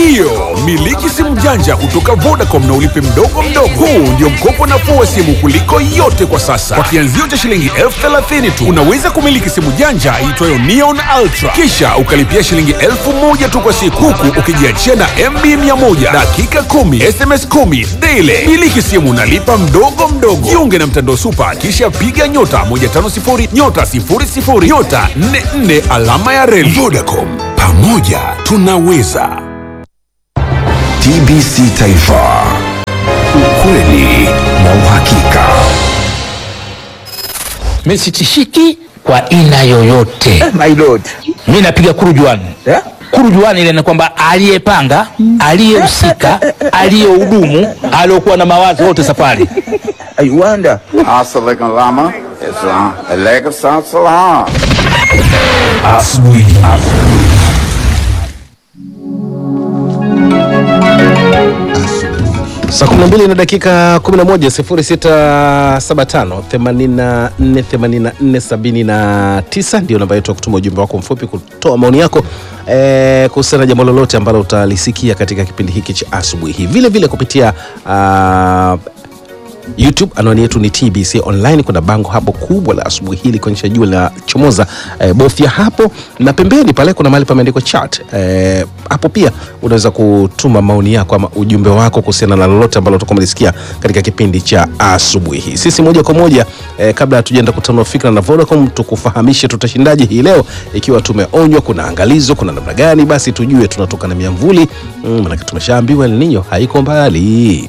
Ndiyo, miliki simu janja kutoka Vodacom na ulipe mdogo mdogo. Huu ndio mkopo nafuu wa simu kuliko yote kwa sasa. Kwa kianzio cha shilingi elfu thelathini tu unaweza kumiliki simu janja iitwayo Neon Ultra, kisha ukalipia shilingi elfu moja tu kwa siku, huku ukijiachia na MB 100 dakika 10 SMS 10 daily. Miliki simu nalipa mdogo mdogo. Jiunge na mtandao Super, kisha piga nyota 150 nyota 00 nyota 44 alama ya reli. Vodacom, pamoja tunaweza. TBC Taifa, ukweli na uhakika. Mimi sitishiki kwa aina yoyote. My lord. Mimi napiga kurujuani Eh? kurujuani ile ni kwamba aliyepanga, aliyehusika, aliyehudumu, aliyokuwa na mawazo wote safari. I wonder. Assalamualaikum lama. Islam. Alaikum salam. Asubuhi. Saa 12 na dakika 11 0675 84 84 79 ndio namba yetu ya kutuma ujumbe wako mfupi kutoa maoni yako eh, kuhusiana na jambo lolote ambalo utalisikia katika kipindi hiki cha asubuhi hii, vile vile kupitia ah, YouTube anwani yetu ni TBC Online. Kuna bango hapo kubwa la asubuhi hili kuonyesha jua la chomoza. E, bofya hapo na pembeni pale kuna mahali pameandikwa chat. E, hapo pia unaweza kutuma maoni yako ama ujumbe wako kuhusiana na lolote ambalo utakuwa umelisikia katika kipindi cha asubuhi hii. Sisi moja kwa moja e, kabla hatujaenda kutanua fikra na Vodacom, tukufahamishe tutashindaje hii leo, ikiwa tumeonywa kuna angalizo, kuna namna gani, basi tujue tunatoka na miamvuli mm, manake tumeshaambiwa El Nino haiko mbali.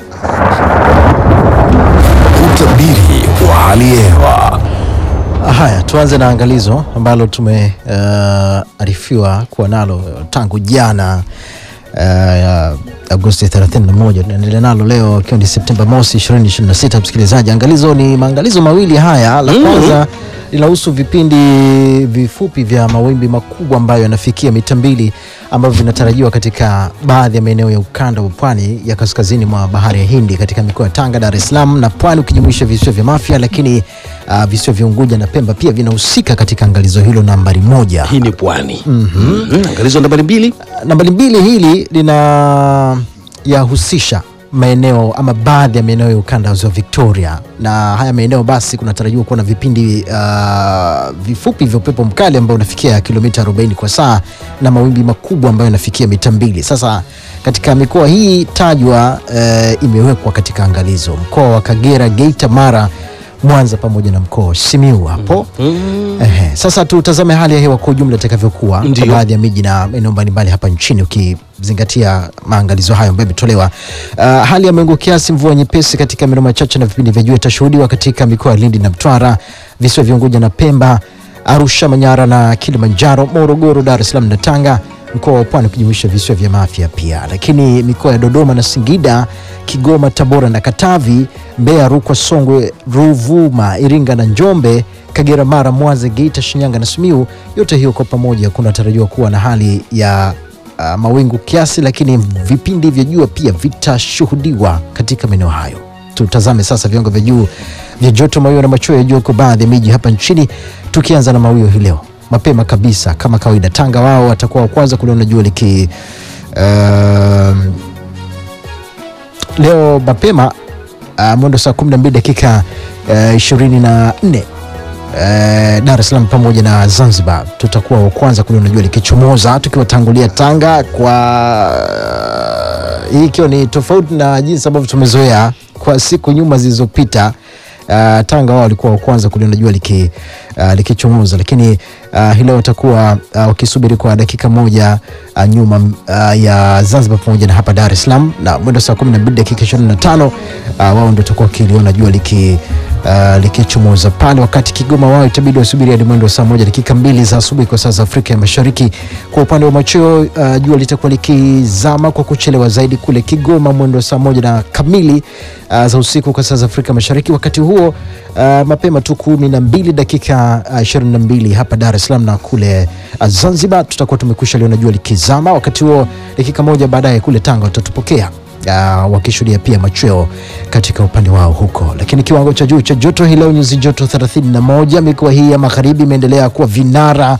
Utabiri wa hali ya hewa. Haya, tuanze na angalizo ambalo tumearifiwa kuwa nalo tangu jana uh, Agosti 31. Tunaendelea nalo leo ikiwa ni Septemba mosi 2026. Msikilizaji, angalizo ni maangalizo mawili haya. La kwanza linahusu vipindi vifupi vya mawimbi makubwa ambayo yanafikia mita mbili ambavyo vinatarajiwa katika baadhi ya maeneo ya ukanda wa pwani ya kaskazini mwa bahari ya Hindi katika mikoa ya Tanga, Dar es Salaam na Pwani ukijumuisha visiwa vya Mafia, lakini uh, visiwa vya Unguja na Pemba pia vinahusika katika angalizo hilo nambari moja. Hii ni pwani. mm-hmm. Angalizo nambari mbili Nambari mbili hili lina yahusisha maeneo ama baadhi ya maeneo ya ukanda wa ziwa Victoria, na haya maeneo basi kunatarajiwa kuwa na vipindi uh, vifupi vya upepo mkali ambao unafikia kilomita 40 kwa saa na mawimbi makubwa ambayo yanafikia mita mbili. Sasa katika mikoa hii tajwa uh, imewekwa katika angalizo, mkoa wa Kagera, Geita, Mara Mwanza pamoja na mkoa wa Simiu hapo. Ehe, sasa tutazame hali ya hewa kwa ujumla itakavyokuwa kwa Ndiyo. baadhi ya miji na maeneo mbalimbali hapa nchini ukizingatia maangalizo hayo ambayo yametolewa. Uh, hali ya mawingu kiasi, mvua nyepesi katika maeneo machache na vipindi vya jua itashuhudiwa katika mikoa ya Lindi na Mtwara, visiwa vya Unguja na Pemba, Arusha, Manyara na Kilimanjaro, Morogoro, Dar es Salaam na Tanga, mkoa wa Pwani ukijumuisha visiwa vya Mafia pia, lakini mikoa ya Dodoma na Singida, Kigoma, Tabora na Katavi, Mbeya, Rukwa, Songwe, Ruvuma, Iringa na Njombe, Kagera, Mara, Mwanza, Geita, Shinyanga na Simiu, yote hiyo kwa pamoja kunatarajiwa kuwa na hali ya uh, mawingu kiasi, lakini vipindi vya jua pia vitashuhudiwa katika maeneo hayo. Tutazame sasa viwango vya juu vya joto, mawio na machweo ya jua kwa baadhi ya miji hapa nchini, tukianza na mawio hii leo mapema kabisa kama kawaida. Tanga wao watakuwa wa kwanza kuliona jua liki um, leo mapema uh, mwendo saa 12 dakika uh, 24 uh, Dar es Salaam pamoja na Zanzibar tutakuwa wa kwanza kuliona jua likichomoza tukiwatangulia Tanga kwa hii ikiwa ni tofauti na jinsi ambavyo tumezoea kwa siku nyuma zilizopita. Uh, Tanga wao walikuwa wa kwanza kuliona jua liki, uh, likichomoza, lakini uh, hii leo watakuwa uh, wakisubiri kwa dakika moja uh, nyuma uh, ya Zanzibar pamoja na hapa Dar es Salaam, na mwendo saa 12 dakika 25 uh, wao ndio watakuwa wakiliona jua liki uh, likichomoza pale, wakati Kigoma wao itabidi wasubiri hadi mwendo wa saa moja dakika mbili za asubuhi kwa saa za Afrika ya Mashariki. Kwa upande wa machweo uh, jua litakuwa likizama kwa kuchelewa zaidi kule Kigoma mwendo wa saa moja na kamili uh, za usiku kwa saa za Afrika Mashariki. Wakati huo uh, mapema tu kumi na mbili dakika uh, ishirini na mbili hapa Dar es Salaam na kule uh, Zanzibar tutakuwa tumekwisha liona jua likizama. Wakati huo dakika moja baadaye kule Tanga watatupokea uh, wakishuhudia pia machweo katika upande wao huko. Lakini kiwango cha juu cha joto hii leo nyuzi joto 31. Mikoa hii ya magharibi imeendelea kuwa vinara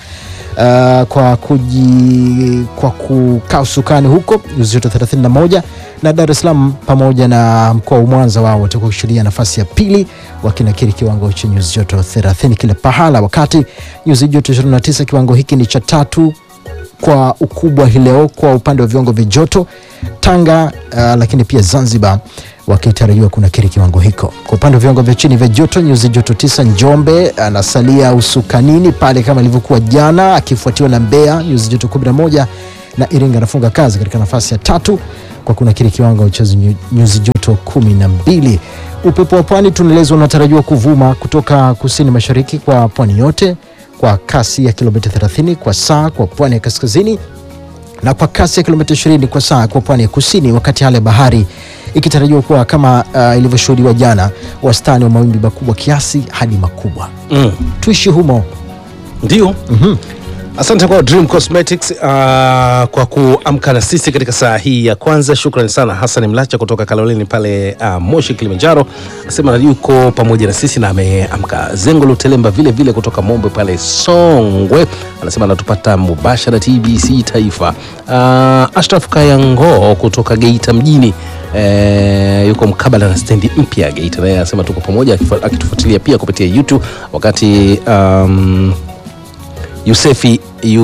uh, kwa kuji kwa kukaa usukani huko nyuzi joto 31 na Dar es Salaam pamoja na mkoa wa Mwanza wao watakuwa kushikilia nafasi ya pili wakinakiri kiwango cha nyuzi joto 30 kila pahala, wakati nyuzi joto 29 kiwango hiki ni cha tatu kwa ukubwa hii leo kwa upande wa viwango vya joto Tanga, uh, lakini pia Zanzibar wakitarajiwa kunakiri kiwango hiko. Kwa upande wa viwango vya chini vya joto, nyuzi joto tisa Njombe anasalia usukanini pale kama ilivyokuwa jana, akifuatiwa na Mbeya nyuzi joto 11 na Iringa anafunga kazi katika nafasi ya tatu kwa kunakiri kiwango cha nyu- nyuzi joto kumi na mbili. Upepo wa pwani tunaelezwa unatarajiwa kuvuma kutoka kusini mashariki kwa pwani yote kwa kasi ya kilomita 30 kwa saa kwa pwani ya kaskazini na kwa kasi ya kilomita 20 kwa saa kwa pwani ya kusini, wakati hali ya bahari ikitarajiwa kuwa kama uh, ilivyoshuhudiwa jana, wastani wa mawimbi makubwa kiasi hadi makubwa. Mm. Tuishi humo. Ndio. Asante kwa Dream Cosmetics uh, kwa kuamka na sisi katika saa hii ya kwanza. Shukrani sana Hassan Mlacha kutoka Kaloleni pale uh, Moshi Kilimanjaro, asema yuko pamoja na sisi na ameamka. Zengo Lutelemba vile vile kutoka Mombe pale Songwe anasema anatupata mubashara TBC Taifa. Uh, Ashraf Kayango kutoka Geita mjini eh, yuko mkabala na stendi mpya Geita, naye anasema tuko pamoja akifu- akitufuatilia pia kupitia YouTube wakati um, Yusefi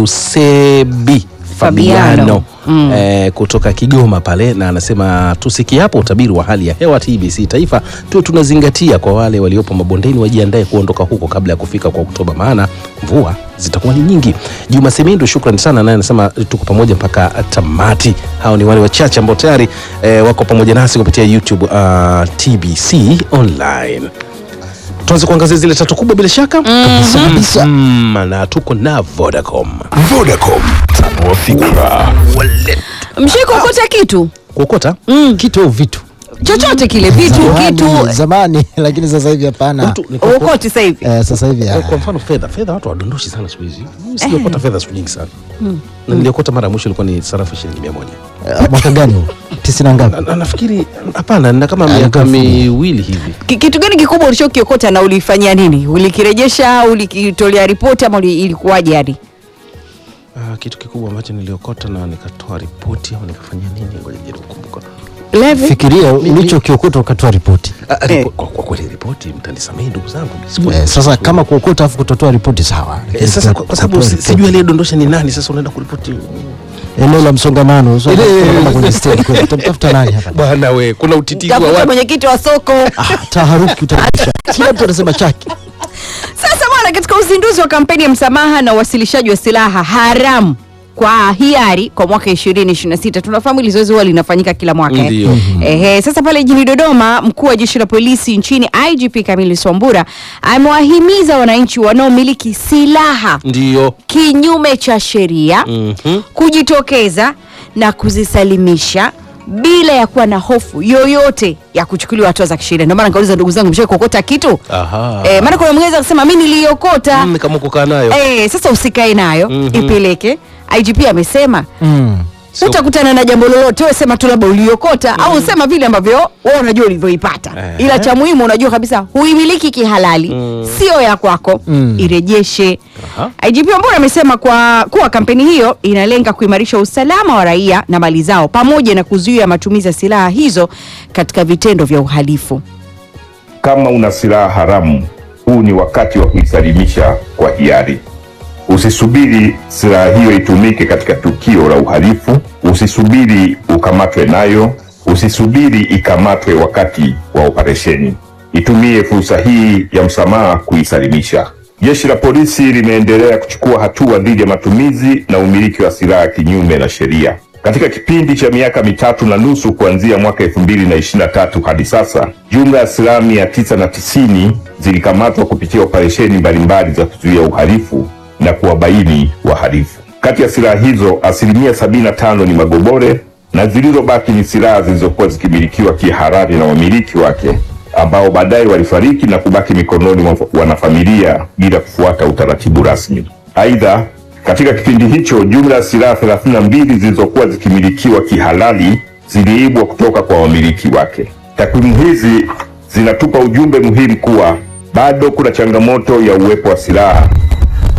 Yusebi Fabiano, Fabiano. eh, kutoka Kigoma pale, na anasema tusikiapo utabiri wa hali ya hewa TBC Taifa tuwe tunazingatia kwa wale waliopo mabondeni wajiandae kuondoka huko kabla ya kufika kwa Oktoba, maana mvua zitakuwa ni nyingi. Juma Semindu, shukrani sana, naye anasema tuko pamoja mpaka tamati. Hao ni wale wachache ambao tayari eh, wako pamoja nasi kupitia YouTube uh, TBC online tuanze kuangazia zile tatu kubwa bila shaka kabisa kabisa mm, na tuko na Vodacom Vodacom, tanua fikra. mshikukuta kitu kuokota Kitu au vitu chochote kile vitu Zamani- kitu zamani, lakini sasa hivi hapana. Mtu ni kuoko- ukoti sasa hivi Eh, sasa hivi kwa- ah, kwa mfano fedha fedha watu wadondoshi sana siku hizi Mimi sijaokota fedha siku nyingi sana na niliokota mara ya mwisho ilikuwa ni sarafu shilingi mia moja eh, mwaka gani huu? tisini na ngapi? Na- na- nafikiri hapana na kama miaka ilikuwa mfumo. miwili hivi Ki- kitu gani kikubwa ulichokiokota na ulifanyia nini ulikirejesha ulikitolea ripoti ama uli- ilikuwaje yani Ah, kitu kikubwa ambacho niliokota na nikatoa ripoti au nikafanyia nini ngoja nijaribu kukumbuka Levi? Fikiria ulichokiokota ukatoa ripoti. Ah, ah, Eh. ripo- kwa, kwa kweli ripoti mtanisamehe ndugu zangu sikuwa- Eh, sasa kama kuokota afu kutotoa ripoti sawa. Eh, Lakini sasa kuto- kwa, kwa sababu kutoa si- ripoti. sijui aliyedondosha ni nani sasa unaenda kuripoti eneo la msongamano so, Ile- kama kwenye stendi kule, utamtafuta nani hapa? bwana we kuna utitizi wa tafuta watu mwenyekiti wa soko Ah, taharuki utaisha. Kila mtu anasema chake. Sasa bwana, katika uzinduzi wa kampeni ya msamaha na uwasilishaji wa silaha haramu kwa hiari kwa mwaka 2026 tunafahamu hili zoezi huwa linafanyika kila mwaka eh. Ndio. Ehe, sasa pale jijini Dodoma, mkuu wa jeshi la polisi nchini IGP Kamili Swambura amewahimiza wananchi wanaomiliki silaha ndio kinyume cha sheria Mhm. kujitokeza na kuzisalimisha bila ya kuwa na hofu yoyote ya kuchukuliwa hatua za kisheria. Ndio maana nikauliza ndugu zangu, mshawahi kuokota kitu? Aha. Eh, maana kuna mwingine akasema mimi niliokota. Mm, kama kukaa nayo Eh, sasa usikae nayo Mhm. ipeleke. IGP amesema Mm. Sio- utakutana na jambo lolote, wewe sema tu labda uliokota au sema vile ambavyo wewe unajua ulivyoipata, Eh. ila cha muhimu unajua kabisa huimiliki kihalali, sio ya kwako, Mm. irejeshe. Aha. IGP Wambura amesema kwa kuwa kampeni hiyo inalenga kuimarisha usalama wa raia na mali zao pamoja na kuzuia matumizi ya silaha hizo katika vitendo vya uhalifu. kama una silaha haramu, huu ni wakati wa kuisalimisha kwa hiari. Usisubiri silaha hiyo itumike katika tukio la uhalifu. Usisubiri ukamatwe nayo. Usisubiri ikamatwe wakati wa operesheni. Itumie fursa hii ya msamaha kuisalimisha. Jeshi la polisi limeendelea kuchukua hatua dhidi ya matumizi na umiliki wa silaha kinyume na sheria. Katika kipindi cha miaka mitatu na nusu kuanzia mwaka elfu mbili na ishirini na tatu hadi sasa, jumla ya silaha mia tisa na tisini zilikamatwa kupitia operesheni mbalimbali za kuzuia uhalifu na kuwabaini wahalifu. Kati ya silaha hizo, asilimia sabini na tano ni magobore na zilizobaki ni silaha zilizokuwa zikimilikiwa kihalali na wamiliki wake ambao baadaye walifariki na kubaki mikononi mwa wanafamilia bila kufuata utaratibu rasmi. Aidha, katika kipindi hicho jumla ya silaha 32 zilizokuwa zikimilikiwa kihalali ziliibwa kutoka kwa wamiliki wake. Takwimu hizi zinatupa ujumbe muhimu kuwa bado kuna changamoto ya uwepo wa silaha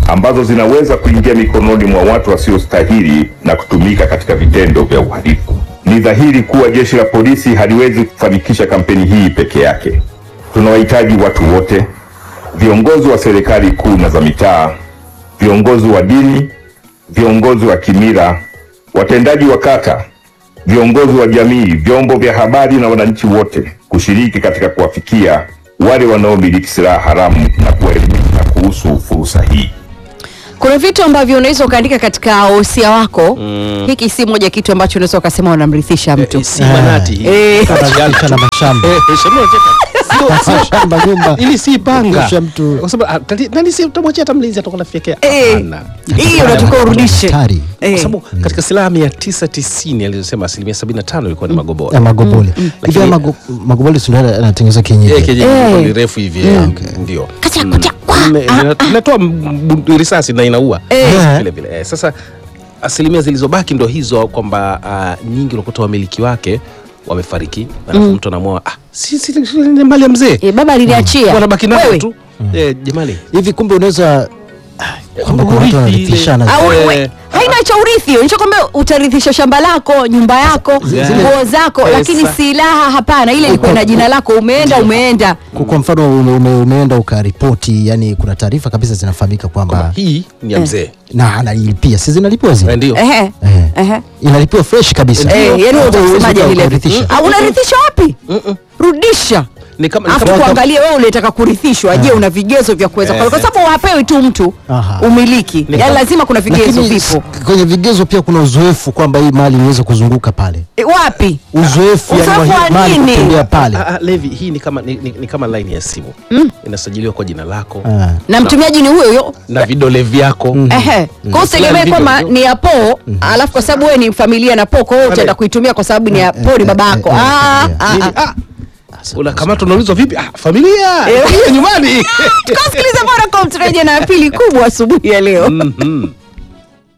ambazo zinaweza kuingia mikononi mwa watu wasiostahili na kutumika katika vitendo vya uhalifu. Ni dhahiri kuwa jeshi la polisi haliwezi kufanikisha kampeni hii peke yake. Tunawahitaji watu wote, viongozi wa serikali kuu na za mitaa, viongozi wa dini, viongozi wa kimila, watendaji wa kata, viongozi wa jamii, vyombo vya habari na wananchi wote kushiriki katika kuwafikia wale wanaomiliki silaha haramu na kuwaelimisha kuhusu fursa hii. kuna vitu ambavyo unaweza ukaandika katika wosia wako hiki si moja kitu ambacho unaweza ukasema unamrithisha mtu si manati hii. Eh. Kadhalika na mashamba Eh, eh, Shamila, cheka. Sio- sio- mashamba nyumba ili si panga Kisha mtu- kwa sababu ah, nani- nani si utamwachia hata mlinzi atakuwa nafyekea Eh. Hapana. hii unatakiwa urudishe hatari Eh. kwa sababu katika silaha mia tisa tisini alizosema asilimia sabini na tano ilikuwa ni magobora ya magobole hivi Lakini- ya mago- magobole si ndio anatengeneza Eh, kienyeji kienyeji Eh. ilikuwa ni refu hivi eh, ndio Kacha, Mm. kucha, kwa. Ime- ina- inatoa m- m- risasi na inaua Eh. vile vile eh, sasa asilimia zilizobaki ndo hizo kwamba uh, nyingi unakuta wamiliki wake wamefariki alafu mtu anamwoa ah, si, si, si, ni mali ya mzee Eh, baba aliniachia wanabaki nazo Wewe. tu eh, jamani hivi kumbe unaweza kwamba kuna watu Urithi wanarithishana Au Eh. we- haina cha urithi hiyo nichokwambia utarithisha shamba lako nyumba yako nguo zako Pesa. lakini silaha hapana ile ilikuwa na jina lako umeenda umeenda Kwa- kwa mfano ume, ume, umeenda ukaripoti yani kuna taarifa kabisa zinafahamika kwamba hii ni ya mzee na analipia si zinalipiwa Eh, zile ndio Ehe. Eh. Ehe. inalipiwa fresh kabisa Eh, yani Hapo huwezi utasemaje uka- vile ukarithisha. Ah, unarithisha wapi rudisha ni kama, ni afu kama tuangalie wewe ulitaka kurithishwa je una vigezo vya kuweza kwa kwa sababu hapewi tu mtu Aha. umiliki Ni yani kama- lazima kuna vigezo Lakini vipo s- kwenye vigezo pia kuna uzoefu kwamba hii mali iweze kuzunguka pale E, wapi uzoefu yani wa Uzoefu wa hii mali nini? kutembea pale Ah, ah, Levi, hii ni kama, ni, ni, ni kama line ya simu inasajiliwa kwa jina lako Ah. na mtumiaji ni huyo huyo na vidole vyako Ehe. Kwa hiyo usitegemee Fulani kwamba video. ni ya po alafu kwa sababu wewe ni familia na po kwa hiyo utaenda kuitumia kwa sababu ni ya po ni baba yako eh, eh, Ah, eh, ah, Nini? ah. Ah, unakamata unaulizwa vipi ah, familia Eh. familia nyumbani tukasikiliza Vodacom turejea na ya pili kubwa asubuhi ya leo Mhm.